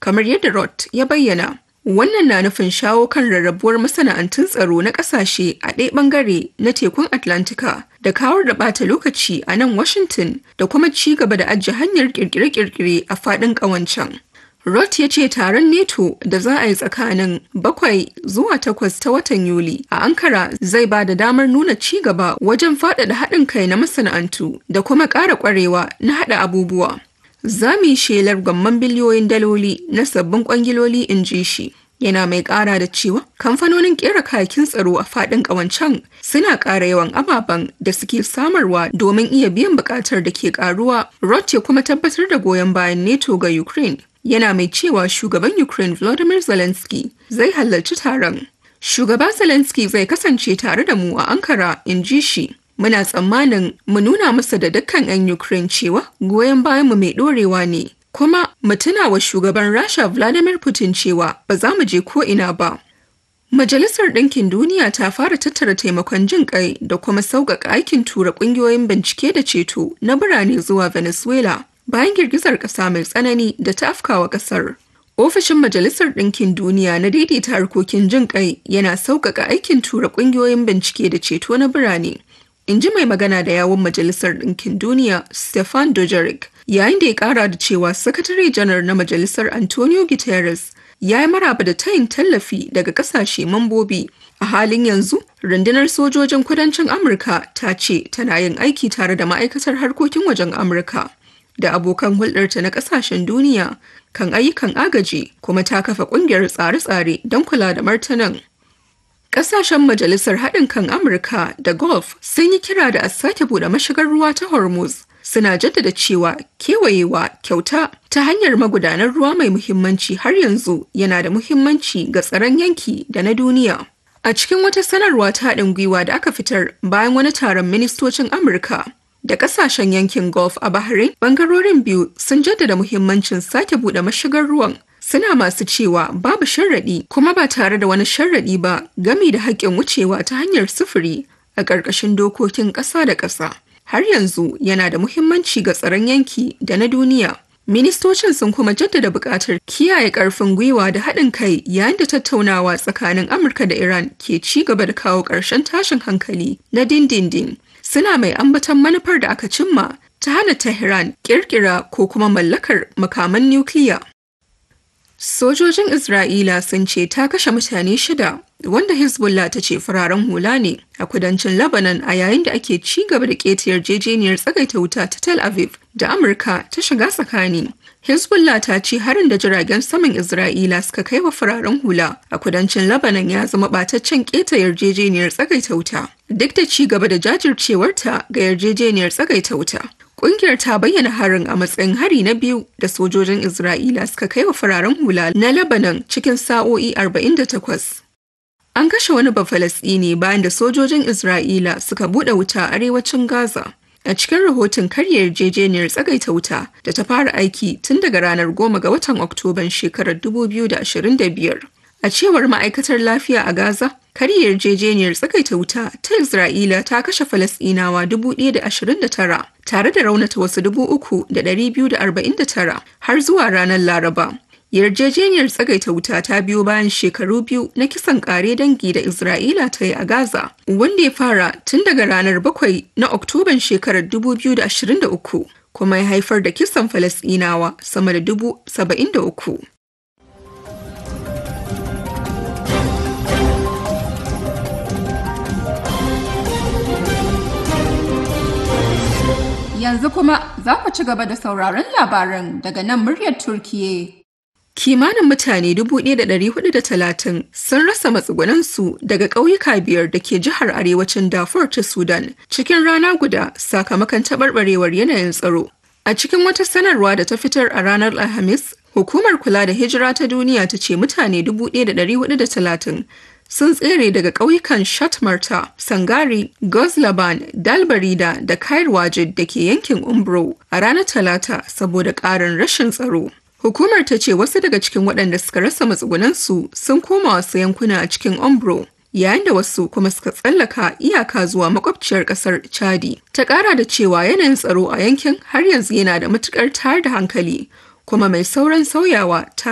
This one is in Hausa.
kamar yadda Roth ya bayyana. Wannan na nufin shawo kan rarrabuwar masana'antun tsaro na ƙasashe a ɗaya ɓangare na tekun Atlantika da kawar da ɓata lokaci a nan Washington da kuma ci gaba da ajiye hanyar ƙirƙire-ƙirƙire a faɗin ƙawancen. Roth ya ce taron NATO da za a yi tsakanin bakwai zuwa takwas ta watan Yuli a Ankara zai ba da damar nuna ci gaba wajen faɗaɗa haɗin kai na masana'antu da kuma ƙara ƙwarewa na haɗa abubuwa. Za mu yi shelar gwamman biliyoyin daloli na sabbin kwangiloli in ji shi. Yana mai ƙara da cewa kamfanonin ƙera kayakin tsaro a faɗin ƙawancen suna ƙara yawan ababen da suke samarwa domin iya biyan buƙatar da ke ƙaruwa. Roth ya kuma tabbatar da goyon bayan NATO ga Ukraine. Yana mai cewa shugaban Ukraine Volodymyr Zelensky zai halarci taron. Shugaba Zelensky zai kasance tare da mu a Ankara, in ji shi. Muna tsammanin mu nuna masa da dukkan 'yan Ukraine cewa goyon bayanmu mai ɗorewa ne, kuma mu tuna wa shugaban Rasha Vladimir Putin cewa ba za mu je ko ina ba. Majalisar Ɗinkin Duniya ta fara tattara taimakon jin ƙai da kuma sauƙaƙa aikin tura ƙungiyoyin bincike da ceto na birane zuwa Venezuela bayan girgizar ƙasa mai tsanani da ta afkawa ƙasar. Ofishin Majalisar Ɗinkin Duniya na daidaita harkokin jin ƙai yana sauƙaƙa aikin tura ƙungiyoyin bincike da ceto na birane. in ji mai magana da yawon majalisar ɗinkin duniya stefan dojeric yayin da ya ƙara da cewa sakatare janar na majalisar antonio guterres ya yi maraba da tayin tallafi daga ƙasashe mambobi a halin yanzu rundunar sojojin kudancin amurka ta ce tana yin aiki tare da ma'aikatar harkokin wajen amurka da abokan hulɗarta na ƙasashen duniya kan ayyukan agaji kuma ta kafa ƙungiyar tsare-tsare don kula da martanan Ƙasashen Majalisar Haɗin kan Amurka da Gulf sun yi kira da a sake buɗe mashigar ruwa ta Hormuz. Suna jaddada cewa kewayewa kyauta ta hanyar magudanar ruwa mai muhimmanci har yanzu yana da muhimmanci ga tsaron yanki da na duniya. A cikin wata sanarwa ta haɗin gwiwa da aka fitar bayan wani taron ministocin Amurka da ƙasashen yankin Gulf a Bahrain, bangarorin biyu sun jaddada muhimmancin sake buɗe mashigar ruwan suna masu cewa babu sharaɗi kuma ba tare da wani sharaɗi ba gami da haƙƙin wucewa ta hanyar sufuri a ƙarƙashin dokokin ƙasa da ƙasa. Har yanzu yana da muhimmanci ga tsaron yanki da na duniya. Ministocin sun kuma jaddada buƙatar kiyaye ƙarfin gwiwa da haɗin kai yayin da tattaunawa tsakanin Amurka da Iran ke ci gaba da kawo ƙarshen tashin hankali na dindindin. Suna mai ambaton manufar da aka cimma ta hana Tehran ƙirƙira ko kuma mallakar makaman nukiliya. Sojojin Isra'ila sun ce ta kashe mutane shida wanda Hezbollah ta ce fararen hula ne a kudancin Lebanon a yayin da ake ci gaba da ƙeta yarjejeniyar tsagaita wuta ta Tel Aviv da Amurka ta shiga tsakani. Hezbollah ta ce harin da jiragen saman Isra'ila suka kai wa fararen hula a kudancin Lebanon ya zama ɓataccen ƙeta yarjejeniyar tsagaita wuta. Duk da ci gaba da jajircewarta ga yarjejeniyar tsagaita wuta. Ƙungiyar ta bayyana harin a matsayin hari na biyu da sojojin Isra'ila suka kai wa fararen hula na Lebanon cikin sa'o'i 48. An kashe wani Bafalasɗini bayan da sojojin Isra'ila suka buɗe wuta a arewacin Gaza. A cikin rahoton karya yarjejeniyar tsagaita wuta da ta fara aiki tun daga ranar goma ga watan Oktoban shekarar 2025. A cewar ma'aikatar lafiya a Gaza, karya yarjejeniyar tsagaita wuta ta Isra'ila ta kashe Falasɗinawa 1,029 tare da raunata wasu 3,249 har zuwa ranar Laraba. Yarjejeniyar tsagaita wuta ta biyo bayan shekaru biyu na kisan kare dangi da Isra'ila ta yi a Gaza, wanda ya fara tun daga ranar 7 na Oktoban shekarar 2023 kuma ya haifar da kisan Falasɗinawa sama da 73,000. Yanzu kuma za ku ci gaba da sauraron labaran daga nan muryar Turkiye. Kimanin mutane 1,430 sun rasa matsugunansu daga ƙauyuka biyar da ke jihar arewacin Darfur ta Sudan cikin rana guda sakamakon taɓarɓarewar yanayin tsaro. A cikin wata sanarwa da ta fitar a ranar Alhamis, Hukumar kula da hijira ta duniya ta ce mutane 1,430 sun tsere daga ƙauyukan Shatmarta, Sangari, Gozlaban, Dalbarida da Kair Wajid da ke yankin Umbro a ranar Talata saboda ƙarin rashin tsaro. Hukumar ta ce wasu daga cikin waɗanda suka rasa matsugunansu sun koma wasu yankuna a cikin Umbro. Yayin da wasu kuma suka tsallaka iyaka zuwa makwabciyar ƙasar Chadi. Ta ƙara da cewa yanayin tsaro a yankin har yanzu yana da matuƙar tayar da hankali, kuma mai sauran sauyawa tare